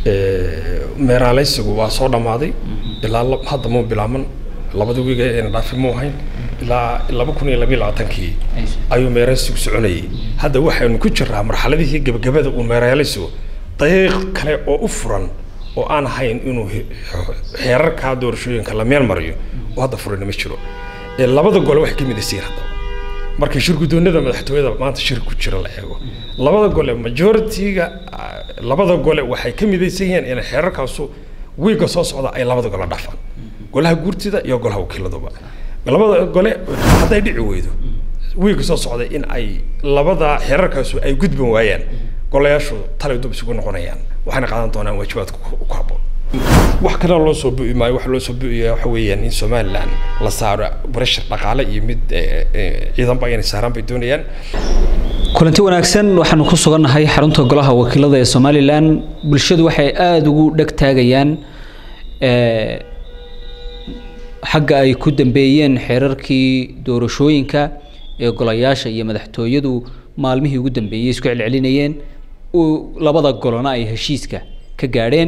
meeraaleysigu waa soo dhammaaday ilaa hadda muu bilaaban labada wiiga eena dhaafi muu ahayn ilaa laba kun iyo labiyo labaatankii ayuu meeraaleysigu soconayay hadda waxaynu ku jiraa marxaladihii gebagabada uu meeraaleysigu daqiiq kale oo u furan oo aan ahayn inuu xeerarkaa doorashooyinka la meel mariyo oo hadda furana ma jiro labada gole waxay ka midaysiin haddaba marka shirgudoonada madaxtooyada maanta shir ku jira la eego labada gole majority-ga labada gole waxay ka midaysan yihiin in xeerarkaasu wiiga soo socda ay labada gole dhafaan golaha guurtida iyo golaha wakiiladuba labada gole hadday dhici weydo wiiga soo socda in ay labada xeerarkaasu ay gudban waayaan golayaashu talay dub isugu noqonayaan waxayna qaadan doonaan waajibaadka ku habboon wax kalena loo soo bu'i maayo waxa loo soo bu'aya waxa weeyaan in somaliland la saaro barashar dhaqaale iyo mid ciidanba inay saaraan bay doonayaan kulanti wanaagsan waxaanu ku sugannahay xarunta golaha wakiilada ee somalilan bulshadu waxay aada ugu dheg taagayaan xagga ay ku dambeeyeen xeerarkii doorashooyinka ee golayaasha iyo madaxtooyadu maalmihii ugu dambeeyey isku celcelinayeen labada golona ay heshiiska ka gaadheen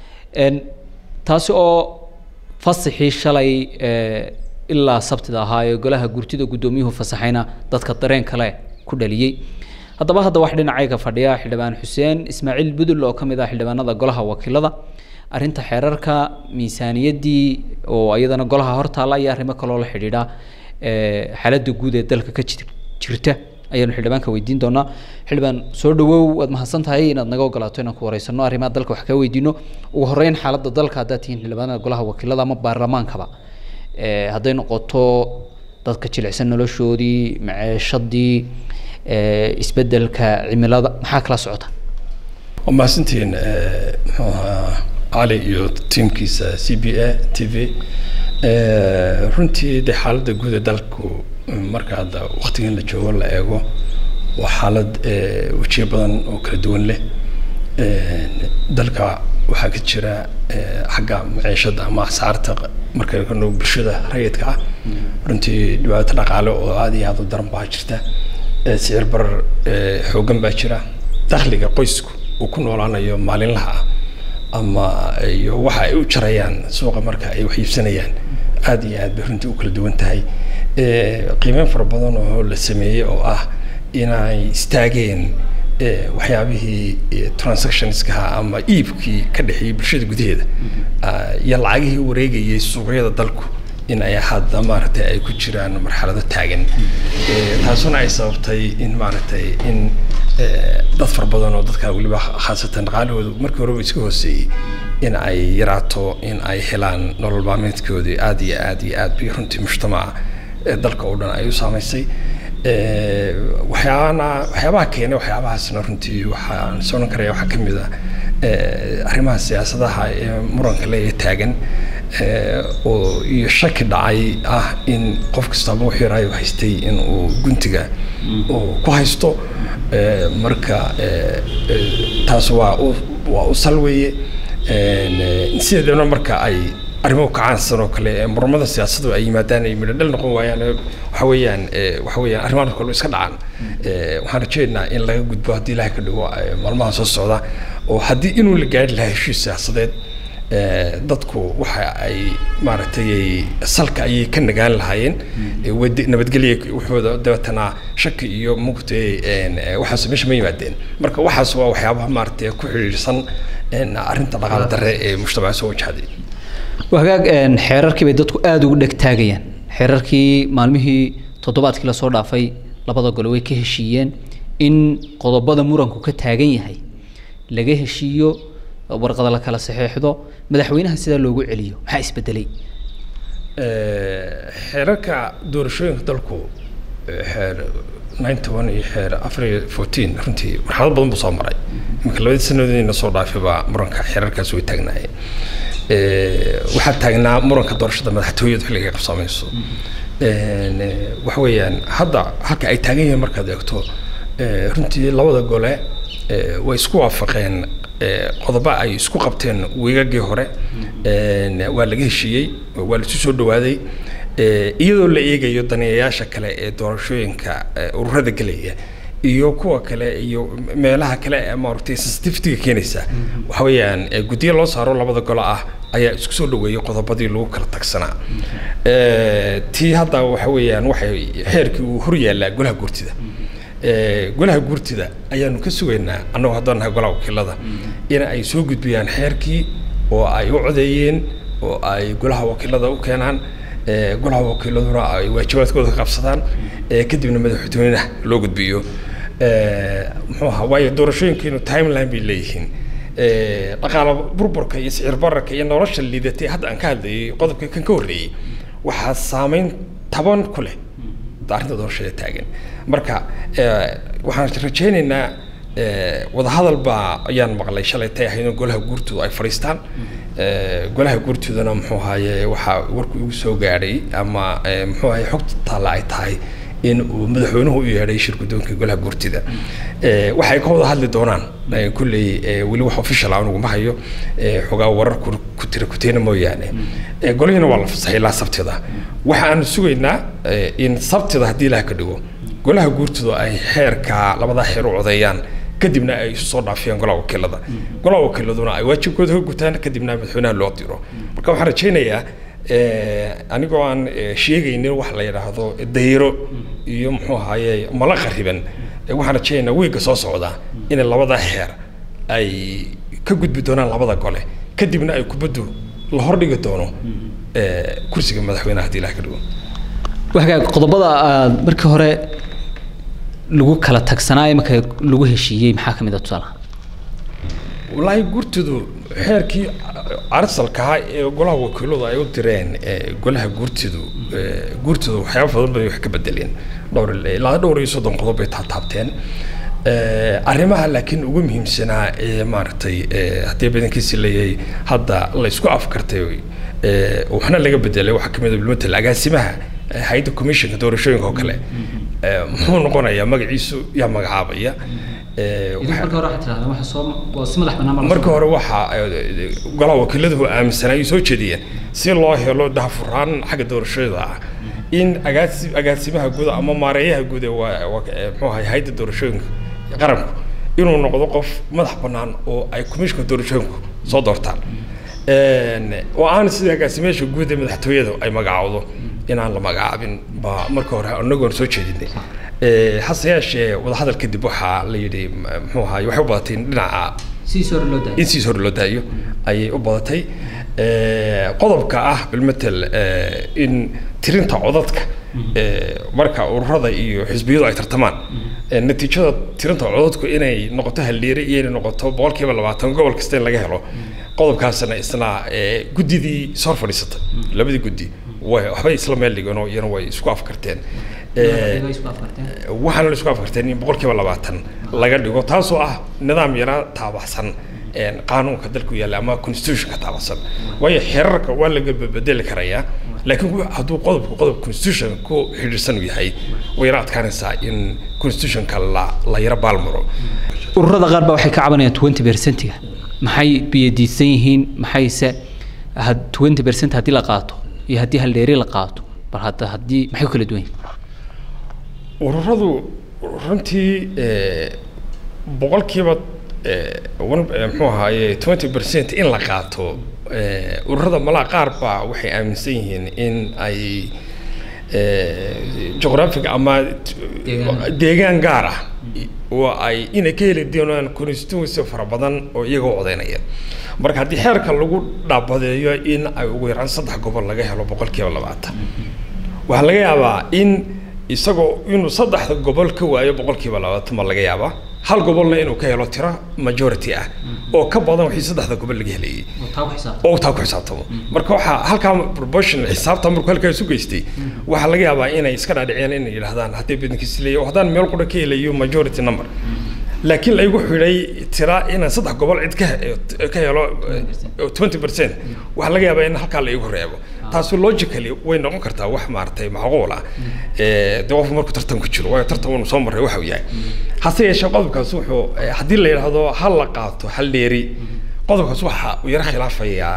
taasi oo fasaxii shalay ilaa sabtida ahaa ee golaha gurtida guddoomiyuhu fasaxayna dadka dareen kale ku dhaliyey haddaba hadda wax dhinacayga fadhiya xildhibaan xuseen ismaaciil budul oo ka mid ah xildhibaanada golaha wakiilada arrinta xeerarka miisaaniyaddii oo iyadana golaha hortaalla iyo arrimo kaloo la xidhiidha xaaladda guud ee dalka ka jirta ayaanu xildhibaanka weydiin doonaa xildhibaan soo dhawow waad mahadsan tahay inaad naga ogolaato inaan ku wareysano arrimaha dalka wax kaa weydiino ugu horeyn xaaladda dalka haddaad tihiin xildhibaanada golaha wakiilada ama baarlamaankaba hadday noqoto dadka jilicsan noloshoodii maceeshadii isbedelka cimilada maxaa kala socota waa mahadsantihiin muxuu ahaa cali iyo tiimkiisa c b a t v runtii dee xaaladda guud ee dalku marka hadda waktigan la joogo la eego waa xaalad wejiyo badan oo kala duwan leh dalka waxaa ka jira xagga maciishada ama asaarta marka no bulshada rayidka ah runtii dhibaato dhaqaale oo aada iyo aada u daran baa jirta sicir barar xoogan baa jira dakhliga qoysku uu ku noolaanayo maalinlaha ah ama iyo waxa ay u jarayaan suuqa marka ay wax iibsanayaan aada iyo aad bay runtii u kala duwan tahay qiimeyn fara badan oo la sameeyey oo ah inay istaageen waxyaabihii transactionskaha ama iibkii ka dhexeeyey bulshada gudaheeda iyo lacagihii wareegayay suuqyada dalku in ay hadda maaragtay ay ku jiraan marxalado taagan taasuna ay sababtay in maaragtay in dad fara badan oo dadka weliba khaasatan dhaqaalahoodu markii horeba iska hooseeyey in ay yaraato in ay helaan nolol maalmeedkoodii aada iyo aada iyo aad bay runtii mujtamaca dalka oo dhan ay u saamaysay waxyaabana waxyaabaha keenay waxyaabahaasna runtii waxaan soonan karaya waxaa kamid ah arrimaha siyaasadaha ee muranka le taagan oo iyo shaki dhacay ah in qof kastaba wuxuu yaraayo haystay in uu guntiga uu ku haysto marka taas waa u waa u salweeye sideedana marka ay arrimuhu kacaansan oo kale muramada siyaasadu ay yimaadaan ay midho dhal noqon waayaan waxa weeyaan waxa weeyaan arrimahan kale iska dhacaan waxaan rajaynaynaa in laga gudbo haddii ilaahay ka dhigo maalmaha soo socda oo haddii inuu la gaari lahaa heshiis siyaasadeed dadku waxa ay maaragtay salka ayay ka nagaan lahaayeen nabadgelya wuxuuda dabeetana shaki iyo mugtay waxaas meesha ma yimaadeen marka waxaas waa waxyaabaha maaragtay ku xidhiidhsan arrinta dhaqaale darre ee mujtamaca soo wajahday hagaag xeerarkii bay dadku aada ugu dheg taagayaan xeerarkii maalmihii toddobaadkii lasoo dhaafay labada gole way ka heshiiyeen in qodobada muranku ka taagan yahay laga heshiiyo warqada la kala saxeexdo madaxweynaha sidaa loogu celiyo maxaa isbedelay xeerarka doorashooyinka dalku xeer nine toban iyo xeer afar iyo fourteen runtii marxalado badan buu soo maray iminka labadii sanadoodina soo dhaafay baa muranka xeerarkaas way taagnaayeen waxaa taagnaa muranka doorashada madaxtooyadu xilliga qabsaamayso waxa weeyaan hadda halka ay taagan yihiin markaad eegto runtii labada gole way isku waafaqeen qodobo ay isku qabteen wiigagii hore waa laga heshiiyey waa laisu soo dhawaaday iyadoo la eegayo daneeyayaasha kale ee doorashooyinka ururada gelaya iyo kuwa kale iyo meelaha kale ee maaragtay sensitivity-ga keenaysa waxa weeyaan eh, guddiyo loo saaro labada golo ah ayaa isku soo dhaweeyey qodobadii lagu kala tagsanaa Eh, tii hadda waxa weeyaan waxay xeerkii uu hor yaallaa golaha guurtida Eh, golaha guurtida ayaanu ka sugaynaa annagoo haddaan nahay golaha wakiilada in ay soo gudbiyaan xeerkii oo ay u codeeyeen oo ay golaha wakiilada u keenaan Eh, golaha wakiiladuna ay waajibaadkooda ka qabsadaan eh, kadibna madaxweynaha loo gudbiyo Eh, muxuu ahaa waayo doorashooyinkeenu timeline bay leeyihiin Eh, dhaqaala burburka iyo sicir bararka iyo nolosha liidatay hadda aan ka hadlayay qodobka kan ka horreeyey waxaa saameyn taban ku leh arrinta doorashada taagan marka eh, waxaan rajaynaynaa eh, wadahadal baa ayaan maqlay shalay tay ahayd in golaha guurtooda ay fadhiistaan Eh, golaha guurtoodana muxuu ahaye waxaa warku igu soo gaadhay ama eh, muxuu ahaye xogta taalla ay tahay in uu madaxweynuhu u yeedhay shir guddoonka golaha guurtida Eh, waxay ka wada hadli doonaan eh, kulley eh, weli wax official ah aniguma hayo eh, xogaa warar ku ku tira kuteena mooyaane Eh, golihina waa la fasaxay ilaa sabtida waxaanu sugaynaa eh, in sabtida haddii ilaah ka dhigo golaha guurtooda ay xeerka labadaa xeer u codeeyaan kadibna ay isu soo dhaafiyaan golaha wakiilada golaha wakiiladuna ay waajibkooda ka gutaan kadibna madaxweynaha loo diro marka waxaan rajaynayaa eh, anigoo aan eh, sheegaynin wax la yidhaahdo dayro iyo muxuu ahaaye mala qariban eh, waxaan rajaynaynaa wiigga soo socda in labada xeer ay ka gudbi doonaan labada gole kadibna ay kubaddu la hordhigi doono eh, kursiga madaxweynaha haddii ilaah ka dhigo waxaa qodobada aad markii hore lagu kala tagsanaa marka lagu heshiiyey maxaa ka mid ah tusaalaha wallaahi guurtidu xeerkii arsalka ahaa ee golaha wakiiladu ay u direen ee golaha guurtidu ee guurtidu waxyaaba badan bay wax ka bedeleen dhowr ilaa dhowr iyo soddon qodob bay taataabteen Ee, arrimaha laakiin ugu muhiimsanaa ee maaragtay ee, haddii badankiisi leeyahay hadda la isku afkartay ee, waxna laga bedelay waxaa kamid ah bilmatal agaasimaha ee, hay'adda commissionka doorashooyinka oo kale ee, muxuu noqonayaa magaciisu yaa magacaabaya Ee, waxa- marka hore waxaad tirahdeen waxa soo waa si madax bannaan marka hore waxaa eh, golaha wakiiladu aaminsanaa ay soo jeediyeen si loo helo daahfuraan xagga doorashada ah in agaasi agaasimaha guud ama maareeyaha guud ee waa- waa- eh, muxuu ahay hay'adda doorashooyinka qaranku inuu noqdo qof madax bannaan oo ay komishinka doorashooyinku soo doortaan Een, oo aan sida agaasimayaasha guud ee madaxtooyada ay magacaawdo inaan la magacaabin baa marka hore anagoon soo jeedinay Ee, hase yeeshee wadahadal kadib waxaa la yidhi m- muxuu ahaay waxay u badatay dhinaca si soo loo in siis hore loo daayo ayay u badatay Eh, qodobka ah bilmatel eh, in tirinta codadka eh, marka ururada iyo xisbiyadu ay tartamaan eh, natiijada tirinta codadku inay noqoto halliire iyo inay noqoto boqolkiiba labaatan gobol kasta in laga helo qodobkaasna isna eh, guddidii soo fadhiisatay labadii guddi way waxbay isla meel dhigeen oo iyana way isku afkarteen Eh, waxaana la isku afkarteen in boqolkiiba labaatan laga dhigo taasoo ah nidaam yara taabaxsan een, qaanuunka dalku yaalla ama constitutionka taabaxsan waayo xeerarka waa laga bedeli karayaa laakiin ku- hadduu qodobku qodob constitution ku xidhiidhsan uu yahay way yara adkaanaysaa in constitutionka la la yara baalmaro ururada qaar baa waxay ka cabanayaan twenty percentiga maxay biyadiidsan yihiin maxayse twenty percent haddii la qaato iyo haddii haldheeri la qaato bal hadda haddii maxay ku kala duwan yihiin ururadu runtii eh, boqolkiiba eh, one- eh, muxuu ahaaye twenty percent in la qaato eh, ururada malaa qaar baa waxay aaminsan yihiin in ay eh, geographic ama t- Deegaan. deegaan gaar ah oo ay inay ka heli doonaan constituency fara badan oo iyagoo codeynaya marka haddii xeerka lagu dhaabadeeyo in ay ugu yaraan saddex gobol laga helo boqolkiiba labaatan waxaa laga yaabaa in isagoo inuu saddexda gobol ka waayo boqolkiiba labaatan baa laga yaabaa hal gobolna inuu ka helo tiro majority ah oo ka badan wixii saddexda gobol laga helayay oo taa ku xisaabtamo marka waxaa halkaa proportion xisaabta markuu halkaa isu geystay waxaa laga yaabaa inay iska dhaadhiciyaan inay yidhahdaan haddii badankiis leeyahay oo haddaan meel qura ka helayo majority number laakiin laygu xidhay tira inaan saddex gobol cid ka he- ka helo twenty percent waxaa laga yaabaa in halkaa la igu reebo taasi logically way noqon kartaa wax maaragtay macquul ah Eh, dee qofku markuu tartan ku jiro waayo tartan unu soo marray waxa uu yahay hase yeeshee qodobkaas wuxuu eh, haddii la yidhaahdo hal la qaato hal dheeri qodobkaas waxa uu yara khilaafayaa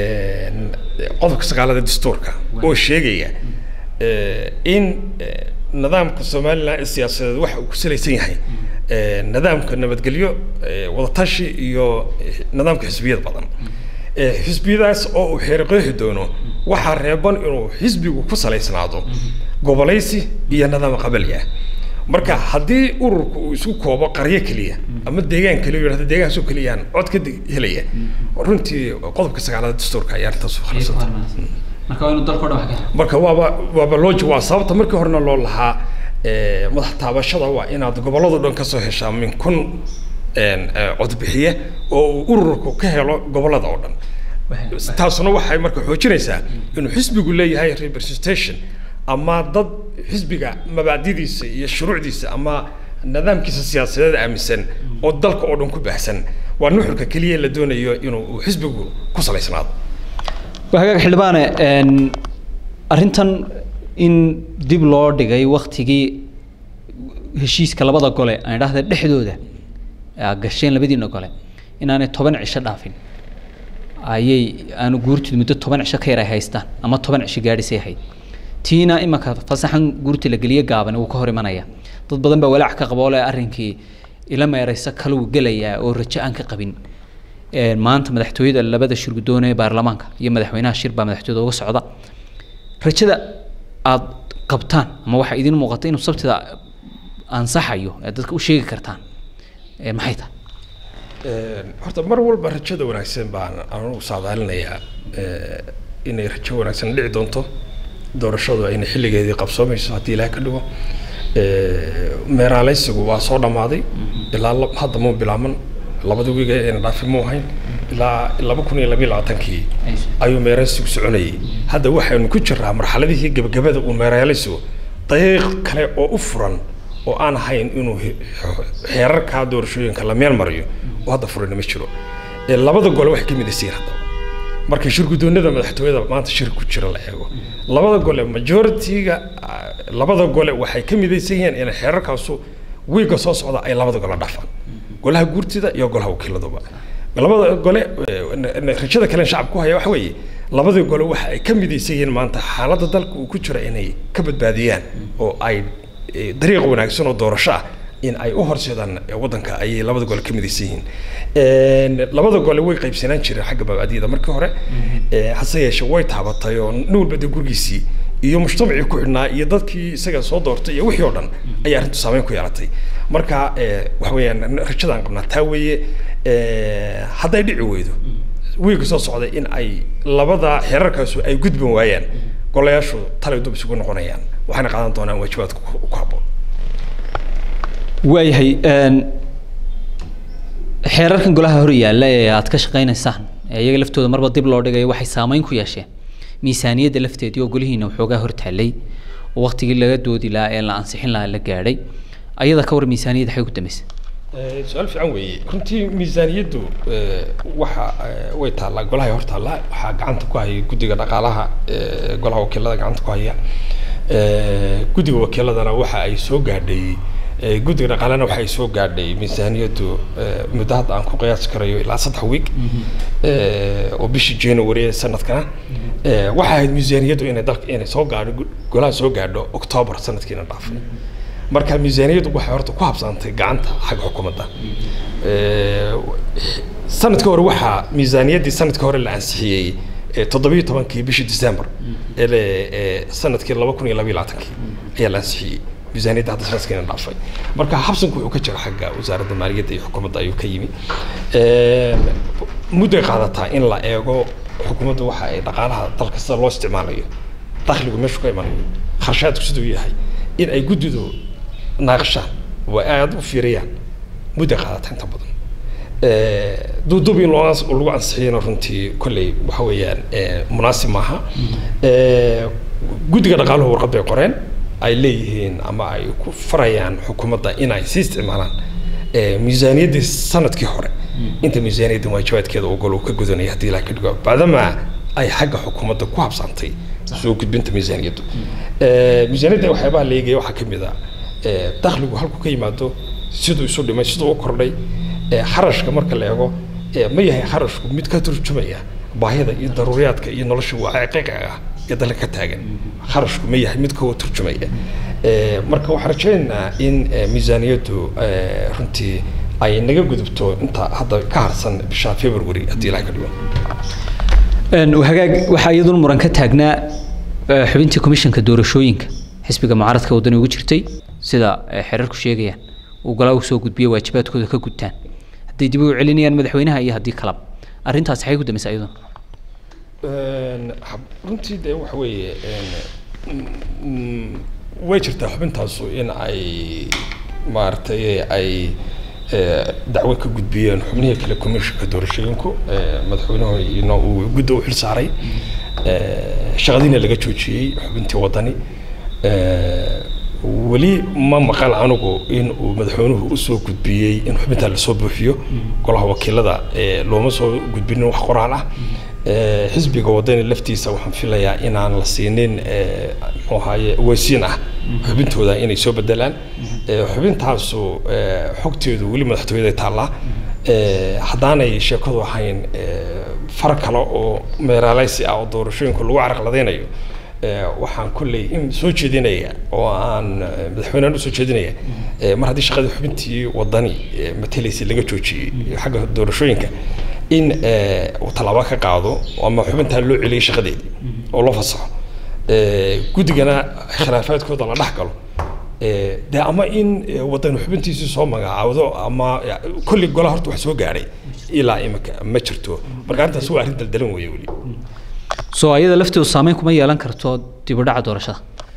een, qodobka sagaalada dastuurka oo sheegaya eh, in eh, nidaamka somalilan ee siyaasadeed waxa uu ku salaysan yahay nidaamka nabadgelyo wadatashi iyo nidaamka xisbiyad badan xisbiyadaas oo uu xeeriqeexi doono waxaa reeban inuu xisbigu ku salaysnaado gobolaysi iyo nidaam qabali ah marka haddii ururku uu isku koobo qaryo keliya ama deegaan keliya yidhahdo deegaankaasoo keliyaan cod ka helaya runtii qodobka sagaalaad dastuurka ayaa arrintaas u khalisanta marka waa inuu dalka o dhan wax ka helo marka waaba waaba looji waa sababta markii horena loo lahaa madax taabashada waa inaad gobollado dhan kasoo heshaa min kun codbixiye oo uu ururku ka helo gobollada oo dhan taasuna waxay marka xoojinaysaa inuu xisbigu leeyahay representation ama dad xisbiga mabaadidiisa iyo shuruucdiisa ama nidaamkiisa siyaasadeed aaminsan oo dalka oo dhan ku baahsan waa nuxurka keliya la doonayo inuu xisbigu ku salaysnaado hagaag xildhibaane arrintan in dib loo dhigay waktigii heshiiska labada gole aan idhahda dhexdooda gasheen labadiina gole inaanay toban cisho dhaafin ayay aanu guurtid muddo toban cisho ka yar ay haystaan ama toban cisho gaadhisay ahayd tiina imanka fasaxan guurta la geliye gaaban wuu ka hor imanaya dad badan baa walaac ka qaba oo le arrinkii ila meeraysa kaluu gelayaa oo rajo aan ka qabin maanta madaxtooyada labada shir guddoon ee baarlamaanka iyo madaxweynaha shir baa madaxtooyada uga socda rajada aad qabtaan ama waxaa idin muuqata inuu sabtida ansaxayo ee dadka u sheegi kartaan maxay tahay horta mar walba rajada wanaagsan baan anugu saadaalinayaa inay rajo wanaagsan dhici doonto doorashadu ayna xilligeedii qabsoomayso haddii ilaah ka dhigo meeraaleysigu waa soo dhammaaday ilaa hadda muu bilaaman labada wiga eena dhaafi muu ahayn ilaa laba kun iyo labiyo labaatankii ayuu meeraaleysigu soconayay hadda waxaynu ku jiraa marxaladihii gebagabada uu meeraaleysigu daqiiq kale oo u furan oo aan ahayn inuu xeerarkaa doorashooyinka la meel mariyo oo hadda furina ma jiro labada gole waxay ka midaysiin haddaba marka shir guddoonada madaxtooyada maanta shir ku jira la eego labada gole majority-ga labada gole waxay ka midaysan yihiin in xeerarkaasu wiiga soo socda ay labada gole dhafaan golaha guurtida iyo golaha wakiiladuba labada gole rajada kale shacab ku haya waxa weeye labada gole waxa ay ka midaysan yihiin maanta xaaladda dalka uu ku jiro inay ka badbaadiyaan oo ay dariiq wanaagsan oo doorasho ah in ay u horseedaan waddanka ayay labada gole ka midaysan yihiin labada gole way qaybsanaan jireen xagga mabaadiyada markii hore hase yeeshee way taabatay oo nin walba dee gurigiisii iyo mujtamacii ku xidhnaa iyo dadkii isaga soo doortay iyo wixii oo dhan ayay arrintu saameyn ku yeelatay marka waxa weeyaan rajadaan qabnaa taa weeye hadday dhici weydo wiilka soo socday in ay labada xeerarkaasu ay gudban waayaan golayaashu talay dub isugu noqonayaan waxayna qaadan doonaan waajibaadka ku habboon waayahay xeerarkan golaha hor yaalla ee aad ka shaqaynaysaan ee iyaga laftooda marba dib loo dhigayo waxay saameyn ku yeesheen miisaaniyadda lafteedii oo golihiina waxoogaa hortaallay oo waktigii laga doodi lahaa ee la ansixin lahaa la gaadhay ayada ka war miisaaniyadda xay ku dambeysay su-aal fiican weeye runtii miisaaniyaddu waxa way taallaa golahay hor taallaa waxaa gacanta ku haya guddiga dhaqaalaha golaha wakiilada gacanta ku haya guddiga wakiiladana waxa ay soo gaadhay guddiga dhaqaalena waxa ay soo gaadhay miisaaniyaddu muddo hadda aan ku qiyaasi karayo ilaa saddex week oo bishii january ee sanadkana waxay ahayd miisaaniyaddu inay dalka inay soo gaadho golaha soo gaadho october sanadkiina dhaafay marka miisaaniyaddu waxay horta ku habsaantay gacanta xagga xukuumadda sanadka hore waxaa miisaaniyaddii sanadka hore la ansixiyey toddobiyo tobankii bishii december ee sanadkii laba kun iyo labayo labaatankii ayaa la ansixiyey miisaaniyadda hadda sanadkiina dhaafay marka habsanku wuxuu ka jira xagga wasaaradda maaliyadda iyo xukuumadda ayuu ka yimi mudday qaadataa in la eego xukuumadda waxa ay dhaqaalaha dalka sida loo isticmaalayo dakhligu meeshu ka imanayo kharshaadku siduu yahay in ay guddidu naaqshaan way aada u fiiriyaan mudday qaadataa inta badan duuduub in loo lagu ansixiyana runtii kolley waxa weeyaan munaasib maaha guddiga dhaqaaluhu warqad bay qoreen ay leeyihiin ama ay ku farayaan xukuumadda inay sii isticmaalaan miisaaniyaddii sanadkii hore inta miisaaniyaddan waajibaadkeeda ogol uu ka gudanaya haddii ilaah ka dhigo bacdamaa ay xagga xukuumadda ku habsantay soo gudbinta miisaaniyaddu miisaaniyadda waxyaabaha la eegaya waxaa ka mid ah dakhligu halku ka yimaado siduu isu dhimay siduu u kordhay kharashka marka la eego ma yahay kharashku mid ka turjumaya baahida iyo daruuriyaadka iyo nolosha waaqiiqa ah ee dalka ka taagan kharashku ma yahay mid ka turjumaya marka waxaan rajaynaynaa in miisaaniyaddu runtii ay naga gudubto inta hadda ka harsan bisha february haddii ilahay ka dhigo hagaag waxaa iyaduna muran ka taagnaa xubintii komishanka doorashooyinka xisbiga mucaaradka waddani ugu jirtay sida xeerarku sheegayaan uu golaa usoo gudbiyo waajibaadkooda ka gudtaan hadday dib ugu celinayaan madaxweynaha iyo haddii kalaba arrintaas maxay ku dambaysaa iyaduna runtii dee waxa weeye way jirtaa xubintaasu in ay maaragtay ay dacwo ka gudbiyeen xubnihii kale commissionka doorashooyinku madaxweynuhuna uu gudda u xil saaray shaqadiina laga joojiyey xubintii waddani weli ma maqal anigu in uu madaxweynuhu usoo gudbiyey in xubintaa lasoo buuxiyo golaha wakiilada looma soo gudbinin wax qoraal ah xisbiga waddani laftiisa waxaan filayaa inaan la siinin muxuu ahaye weysiin ah xubintooda inay soo bedelaan xubintaasu xogteedu weli madaxtooyada taallaa haddaanay sheekadu ahayn far kale oo meeraaleysi ah oo doorashooyinka lagu caraqladaynayo waxaan kolley in soo jeedinaya oo aan madaxweynehan usoo jeedinaya mar haddii shaqadii xubintii waddani matelaysay laga joojiyey xagga doorashooyinka in uu tallaabo ka qaado ama xubintaa loo celiyay shaqadeedii oo loo fasaxo guddigana khilaafaadkooda la dhex galo dee ama in waddani xubintiisii soo magacaawdo ama kolley golaha horta wax soo gaadhay ilaa imika ma jirto marka arrintaas waa arrin daldalan weeye weli soo ayada lafteedu saameyn kuma yeelan karto dib u dhaca doorashada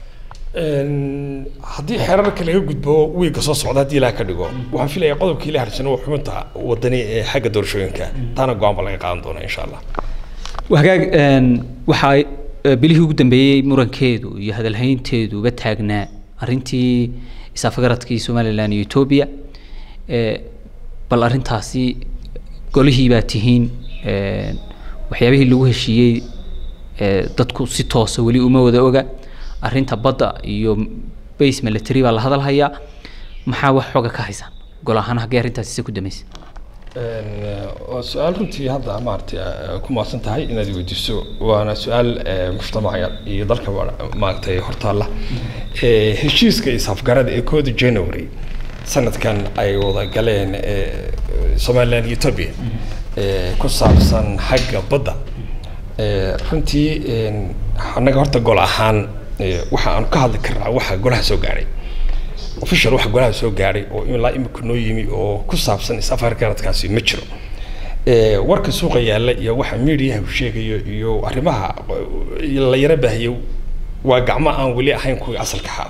haddii xeerarka laga gudbo wiigga soo socda haddii ilaah ka dhigo waxaan filayaa qodobkii la harsana waa xubinta waddani ee xagga doorashooyinka taana go-aan ba laga qaadan doona insha allah hagaag waxaa bilihii ugu dambeeyey murankeedu iyo hadalhaynteeduba taagnaa arrintii isafgaradkii somalilan iyo etoobiya bal arrintaasi golihii baa tihiin waxyaabihii lagu heshiiyey dadku si toosa weli uma wada oga arrinta badda iyo base military baa la hadal hayaa maxaa wax xooga ka haysaan gol ahaan haggee arrintaasi se ku damaysa waa su-aal runtii hadda maaragtay ku maadsan tahay inaad weydiiso waana su-aal mujtamaca iyo dalka maaragtay hortaalla heshiiska isafgarada ee kooda january sanadkan ay wada galeen somaliland iyo ethiopia ku saabsan xagga badda runtii annaga horta gol ahaan waxa aanu ka hadli karnaa waxa golaha soo gaadhay official waxa golaha soo gaadhay oo ilaa imika noo yimi oo ku saabsan is-afargaradkaasi ma jiro warka suuqa yaalla iyo waxa mediaha uu sheegayo iyo arrimaha la yara baahiyo waa gacmo aan weli ahayn kuwii asalka ahaa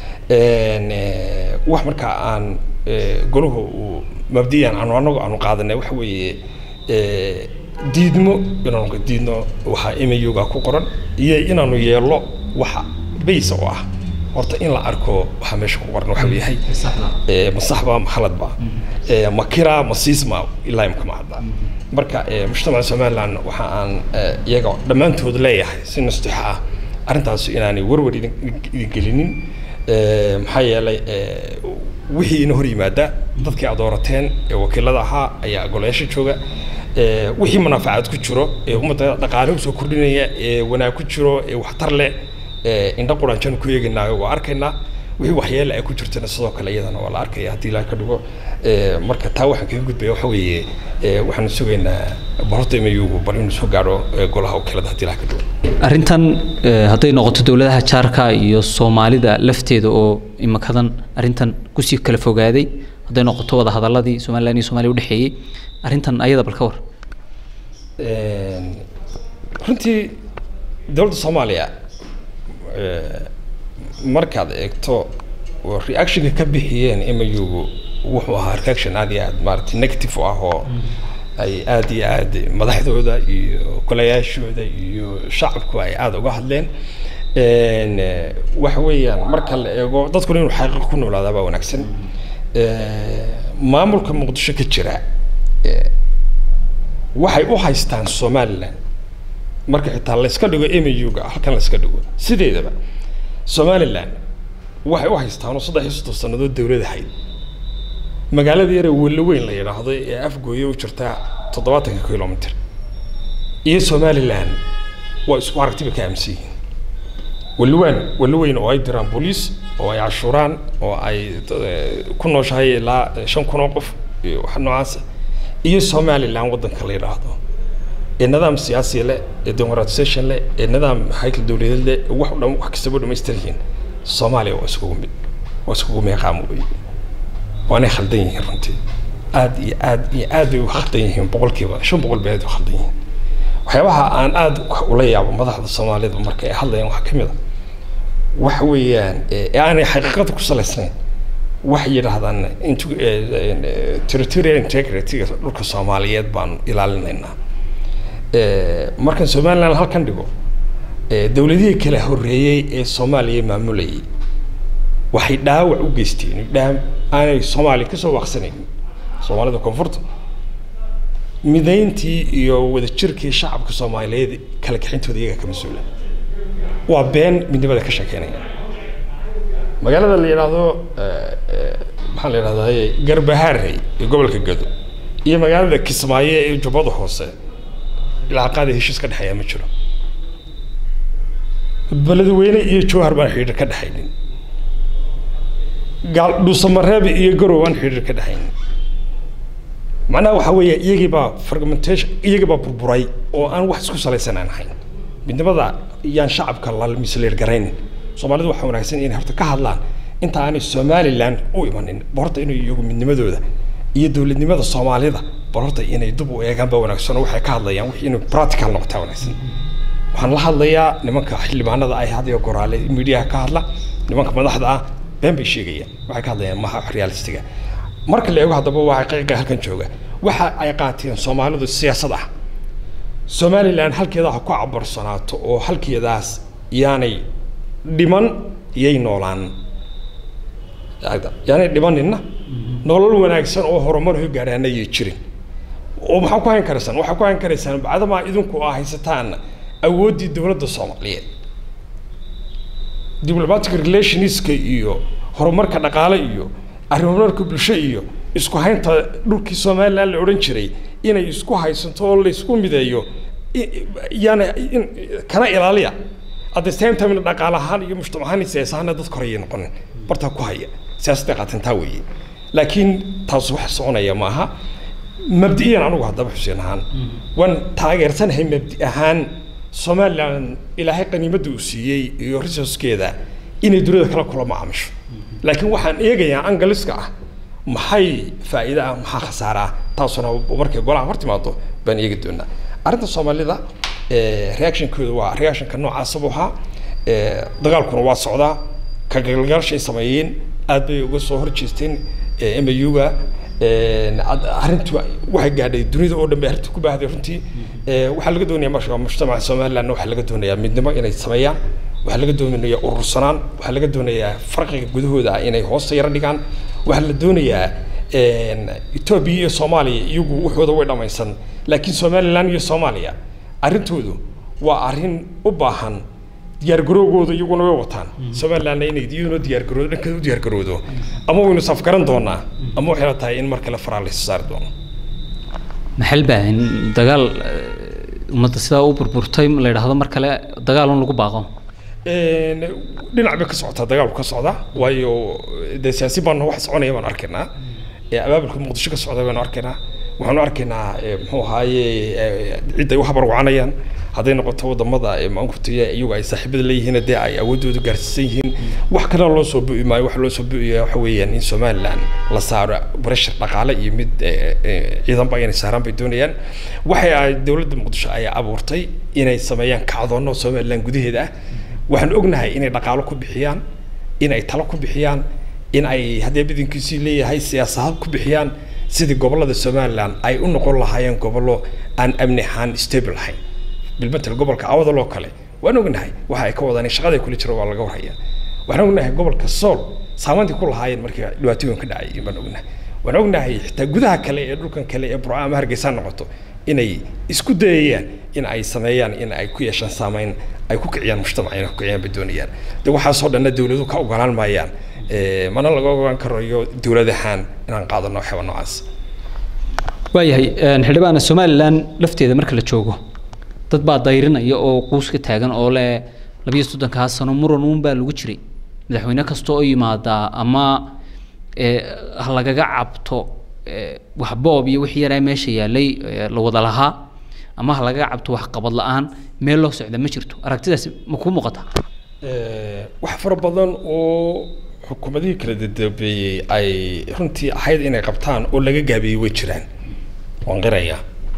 wax markaa aan golahu uu mabdiyan aanu anagu aanu qaadanay waxa weeye diidmo inaanu diidno waxaa imayuga ku qoran iyo inaanu yeelo waxa baysa oo ah horta in la arko waxaa meesha ku qoran waxa yahay masaxba maxaladba makira masiisma ilaa imka ma hadda marka mujtamaca somaliland waxa aan iyaga dhammaantood leeyahay si nastixa ah arrintaas inaanay warwar idin gelinin maxaa yeelay wixii ina hor yimaada dadkii aad doorateen ee wakiilada ahaa ayaa golayaasha jooga wixii manaafacaad ku jiro ee ummadda dhaqaale usoo kordhinaya ee wanaag ku jiro ee waxtar leh indho quranjan ku eegaynaayo waa arkaynaa wixii waxyeele ay ku jirtana sidoo kale iyadana waa la arkaya haddii ilaaha ka dhigo marka taa waxaan kaga gudbaya waxa weeye waxaan sugaynaa barota imayugu bal inuu soo gaadho golaha wakiilada haddii ilaha ka dhigo arrintan hadday noqoto dowladaha jaarka iyo soomaalida lafteeda oo imakadan arrintan kusii kala fogaaday hadday noqoto wada hadaladii somaliland iyo somaaliya udhexeeyey arrintan ayada bal ka war runtii dowladda soomaaliya markaad eegto reactionka ka bixiyeen imayugu wuxuu ahaa reaction aad iyo aad maaragtay negative u ah oo ay aad iyo aad madaxdooda iyo golayaashooda iyo shacabku ay aada uga hadleen waxa weeyaan marka la eego dadkuna inuu xaqiiq ku noolaadaa baa wanaagsan maamulka muqdisho ka jira waxay u haystaan somaliland marka xitaa layska dhigo muga halkan layska dhigo sideedaba somaliland waxay u haystaan oo saddex iyo soddon sannadood dowlad ahayd magaalada yare welo weyn la yidhaahdo ee afgooye u jirtaa toddobaatanka kilomitr iyo somaliland waa isku aragtiba ka aaminsan yihiin weliwaan welo weyn oo ay diraan booliis oo ay cashuuraan oo ay ku nooshahay ilaa shan kun oo qof iyo wax noocaasa iyo somaliland waddanka la yidhaahdo ee nidaam siyaasi leh ee democratization leh ee nidaam haykal dowladeed leh wax dhan wax kastaba dhamaystiran yihiin soomaaliya waa iskugu mid waa iskugu meeqaam wey waanay khaldan yihiin runtii aad iyo aad iyo aad bay u khaldan yihiin boqolkiiba shan boqol bay aad u khaldan yihiin waxyaabaha aan aad ula yaabo madaxda soomaalida marka ay hadlayaan waxaa ka mid a waxa weeyaan ee aanay xaqiiqada ku salaysnayn waxay yidhaahdaan territorial integrity dhulka soomaaliyeed baanu ilaalinaynaa markan somaliland halkan dhigo dowladihii kala horreeyey ee soomaaliya maamulayay waxay dhaawac u geysteen dhaa aanay soomaaliya kasoo waaqsanayn soomaalida koonfurta midayntii iyo wadajirkii shacabka soomaaliyeed kala kaxintooda iyaga ka mas-uula waa been midnimada ka sheekeynaya magaalada la yidhaahdo maxaa la yidhahdaa garbahaarey ee gobolka gado iyo magaalada kismaayo ee jubbada hoose ilaaqaada heshiis ka dhexeeya ma jiro beledweyne iyo jowhar baan xidhiir ka dhexaynin gaal dhuusamareeb iyo garow aan xidhiir ka dhexaynin macnaha waxaa weeye iyagii baa fragmentation iyagii baa burburay oo aan wax isku salaysan aan ahayn midnimada yaan shacabka la misleer garaynin soomaalidu waxaa wanaagsan inay horta ka hadlaan inta aanay somaliland u imanin ba horta inay iyagu midnimadooda iyo dowladnimada soomaalida bal horta inay dib u eegaan ba wanaagsan oo waxay ka hadlayaan wixii inay practical noqotaa wanaagsan waxaan la hadlayaa nimanka xildhibaanada ay had iyo goraale midiyaha ka hadla nimanka madaxda ah been bay sheegayaan waxay ka hadlayaan maha wax realistiga marka la eego haddaba waa xaqiiqa halkan jooga waxa ay qaateen soomaalidu siyaasad ah somaliland halkeeda ha ku cabarsanaato oo halkeedaas yaanay dhiman yay noolaan yaanay dhimanina nolol wanaagsan oo horumar ho gaadhaana yay jirin oo maxaa ku hayn karaysaan waxaa ku hayn karaysaan bacdamaa idinku aa haysataan awooddii dowladda soomaaliyeed diplomatic relationska iyo horumarka dhaqaale iyo arrimamarka bulsho iyo isku haynta dhulkii somaliland la odhan jiray inay isku haysato oo laysku mideeyo yaana kana ilaaliya at the same time dhaqaale ahaan iyo mujtamac ahaan siyaas ahaana dadka horeyay noqonin bartaa ku haya siyaasadda qaatan taa weeye laakiin taas wax soconaya ma aha mabdi'iyan anugu haddaba xuseen ahaan waan taageersanahay mabdi ahaan somaliland ilaahay qaniimadda uu siiyey iyo resourcekeeda inay dunida kala kula macaamisho laakiin waxaan eegayaa angaliska ah maxay faa'iide ah maxaa khasaare ah taasuna markay golaha hor timaado baan eegi doonaa arrinta soomaalida reactionkooda waa reactionka noocaasa buu ahaa dagaalkuna waa socdaa ka galgalashay sameeyeen aad bay uga soo horjeesteen MAU-ga arrintu waxay gaadhay dunida oo dhan bay arrintu ku baahday runtii waxaa laga doonayaa marka mujtamaca somalilandna waxaa laga doonayaa midnimo inay sameeyaan waxaa laga doonayaa urursanaan waxaa laga doonayaa farqiga gudahooda inay hoosta yaro dhigaan waxaa la doonayaa etoobiya iyo soomaaliya iyagu waxooda way dhammaysan laakiin somaliland iyo soomaaliya arrintoodu waa arrin u baahan diyaargaroogooda iyaguna way wataan somalilandna inay iyaduna diyaargaroodo dhankeeda u diyaargaroodo ama waynu safgaran doonaa ama waxay la tahay in mar kale faraa laysa saari doono maxal baahin dagaal ummadda sidaa u burburtay la yidhaahdo mar kale dagaal un lagu baaqo dhinac bay ka socotaa dagaalku ka socda waayo dee siyaasi baana wax soconaya baanu arkaynaa abaabulka muqdisho ka socda baanu arkaynaa waxaanu arkaynaa muxuu ahaaye cidday u habarwacanayaan hadday noqoto wadamada maankurtiya iyagu ay saaxiibada leeyihiin dee ay awoodooda gaarsiisan yihiin wax kalena loo soo bu'i maayo waxa loo soo bu'aya waxa weeyaan in somaliland la saaro breshar dhaqaale iyo mid ciidanba inay saaraan bay doonayaan waxay ay dowladda muqdisho ay abuurtay inay sameeyaan kacdoono somaliland gudaheeda ah waxaan ognahay inay dhaqaalo ku bixiyaan in ay talo ku bixiyaan in ay haddee badankiisii leeyahay siyaasado ku bixiyaan sidii gobolada somaliland ay u noqon lahaayeen gobollo aan amni ahaan stable ahayn bilmatel gobolka awdal oo kale waan ognahay waxa ay ka wadaan shaqada kula jiro waa laga warhaya waxaan ognahay gobolka sool saamayntii ku lahaayeen markii dhibaatooyin ka dhacay baan ognahay waan ognahay xitaa gudaha kale ee dhulkan kale ee burca ama hargeysa noqoto inay isku dayayaan in ay sameeyaan in ay ku yeeshaan saameyn ay ku kiciyaan mujtamaca inay ku kiciyaan bay doonayaan de waxaasoo dhanna dowladuhu ka ogolaan maayaan mana laga ogaan karayo dowlad ahaan inaan qaadano waxyaaba noocaas waayahay xildhibaana somaliland lafteeda marka la joogo dad baa dayrinaya oo quus ka taagan oo le labiyo soddonkaa sano muran uun baa lagu jiray madaxweyne kasta oo yimaadaa ama ha lagaga cabto wax boob iyo wixii yaraa meesha yaalay la wada lahaa ama ha lagaga cabto wax qabad la-aan meel loo socda ma jirto aragtidaasi ma kuu muuqata wax fara badan oo xukuumadihii kala dadambeeyey ay runtii ahayd inay qabtaan oo laga gaabiyey way jiraan waan qiraya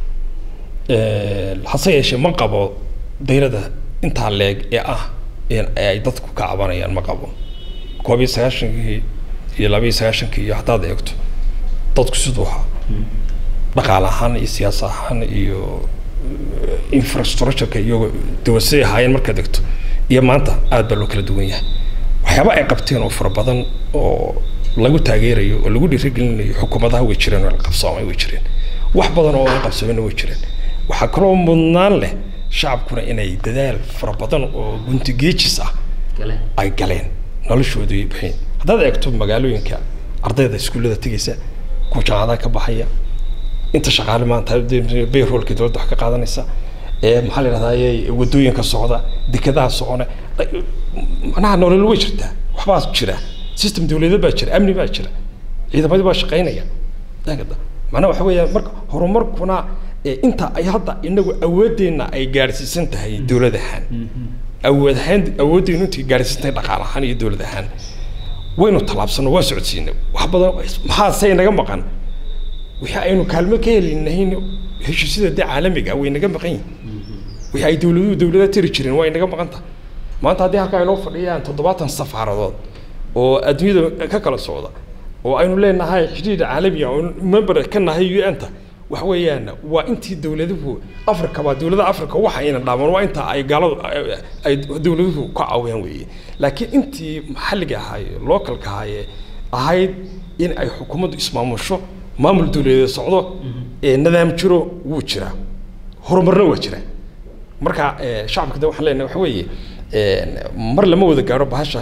hase yeeshee ma qabo dayrada intaa leeg ee ah in ay dadku ka cabanayaan ma qabo koob iyo sagaashankii iyo laba iyo sagaashankii iyo haddaad eegto dadku siduu ahaa dhaqaale ahaan iyo siyaas ahaan iyo infrastructureka iyo dawasiday ahaayeen markaad egto iyo maanta aad baa loo kala duwan yahay waxyaaba ay qabteen oo fara badan oo lagu taageerayo oo lagu dhiirigelinayo xukuumadaha way jireen oo la qabsoomay way jireen wax badan oo aan qabsoomayna way jireen waxaa kaloo mudnaan leh shacabkuna inay dadaal fara badan oo guntigeejis ah ay galeen noloshoodu ay baxeen haddaad eegto magaalooyinka ardayda iskuullada tegaysa kuwa jaamacadaha ka baxaya inta shaqaale maanta bayroolka dowladda wax ka qaadanaysa ee maxaa la yidhahdaa wadooyinka socda dekadaha socona macnaha nolol way jirtaa waxbaa jira system dawladeed baa jira amni baa jira ciidamadii baa shaqaynaya macnaha waxa weeya marka horumarkuna inta ay hadda inagu awoodeenna ay gaadhsiisan tahay dowlad ahaan awood ahaan awooddeenu intay gaadhsiisan tahay dhaqaale ahaan iyo dowlad ahaan waynu tallaabsano waa socodsiinay wax badan maxaa say naga maqan wixii aynu kaalmo ka helinahayn heshiisyada dee caalamiga way naga maqan yihin wixii ay dowladuhu dowlada tiri jireen waa inaga maqan tahay maanta haddii halkaa inoo fadhiyaan toddobaatan safaaradood oo adduunyada ka kala socda oo aynu leenahay xidhiidh caalamiga oo member ka nahay un-ta waxa weeyaan waa intii dowladuhu africa baa dowladaha africa waxa ayna dhaaman waa inta ay gaaladu ay dowladuhu ka caawiyaan weeye laakiin intii maxalliga ahaaye localka ahaaye ahayd in ay xukuumaddu ismaamusho maamul dowladeed socdo ee nidaam jiro wuu jiraa horumarna waa jira marka shacabka de waxaan leenahay waxa weeye mar lama wada gaaro bahasha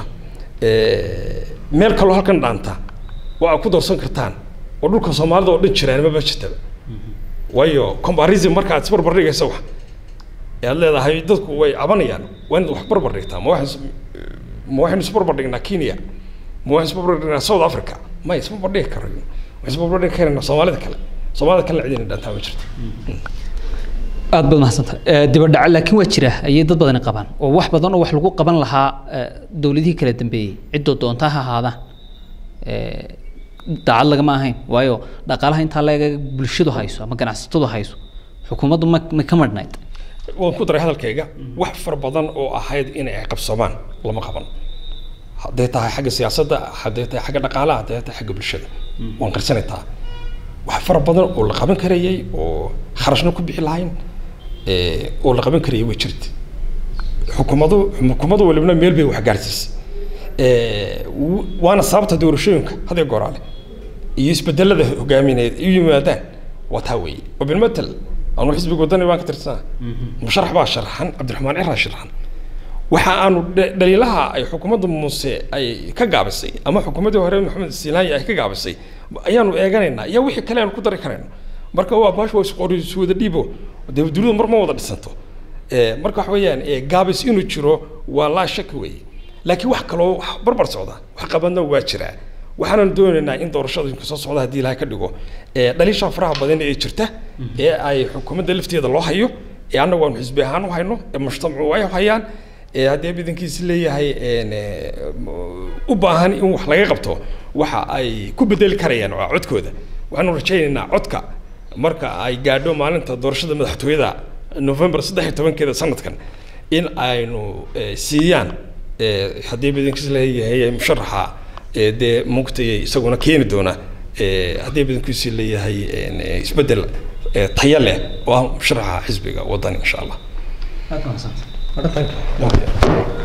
meel kaloo halkan dhaanta oo aad ku doorsan kartaan oo dhulka soomaalida oo dhan jiraan maba jirtaba waayo comparison marka aad isbarbar dhigaysa wax aad leedahay dadku way cabanayaan waa inaad wax barbar dhigtaa ma waxaan ma waxaynu isbarbar dhignaa kenya ma waxaynu isbarbar dhignaa south africa ma isbarbar dhigi karayo waxaynu isbarbar dhigi karaynaa soomaalida kale soomaalida kalena cidina dhantaa ma jirto aad baad mahadsanta dibadhaca laakiin waa jira ayay dad badani qabaan oo wax badan oo wax lagu qaban lahaa dowladihii kala dambeeyey ciddoo doontaa ha ahaadaan daacad lagama ahayn waayo dhaqaalaha intaa laga bulshadu hayso ama ganacsatadu hayso xukuumaddu ma ma ka madhnayd waan ku daray hadalkayga wax fara badan oo ahayd inay ay qabsoomaan lama qaban hadday tahay xagga siyaasadda hadday tahay xagga dhaqaalaha hadday tahay xagga bulshada waan qarsanaytaa wax fara badan oo la qaban karayay oo kharashna ku bixi lahayn oo la qaban karayay way jirta xukuumadu xukuumadu walibna meel bay wax gaarsiisay waana sababta doorashooyinka hadee goraale iyo isbedelada hogaamineed u yimaadaan waa taa weeye wabilmatal anu xisbiga wadani baan ka tirsanaa musharax baa sharaxan cabdiraxmaan ciraa sharaxan waxa aanu dhaliilaha ay xukuumadda muuse ay ka gaabisay ama xukuumaddii hore maxamed silaanya ay ka gaabisay ayaanu eeganaynaa iyo wixii kale aanu ku dari karayno marka waa baash waa isqori iswada dhiibo dee dunidu mar ma wada dhisanto marka waxa weeyaan gaabis inuu jiro waa laa shaki weeye laakiin wax kaloo wax barbar socda wax qabadna waa jiraa waxaanan doonaynaa in doorashooyinka soo socda haddii ilahay ka dhigo dhaliisha faraha badan ee jirta ee ay xukuumadda lafteeda loo hayo ee annagu aanu xisbi ahaan u hayno ee mujtamacu ay hayaan ee haddii badankiisi leeyahay u baahan in wax laga qabto waxa ay ku bedeli karayaan waa codkooda waxaanu rajaynaynaa codka marka ay gaadho maalinta doorashada madaxtooyada november saddex iyo tobankeeda sanadkan in aynu siiyaan haddii badankiis leeyahay musharaxa dee mugtay isaguna keeni doona haddii badankiisi leeyahay isbedel tayo leh oo ah musharaxa xisbiga wadani insha allah aad mahadsantahay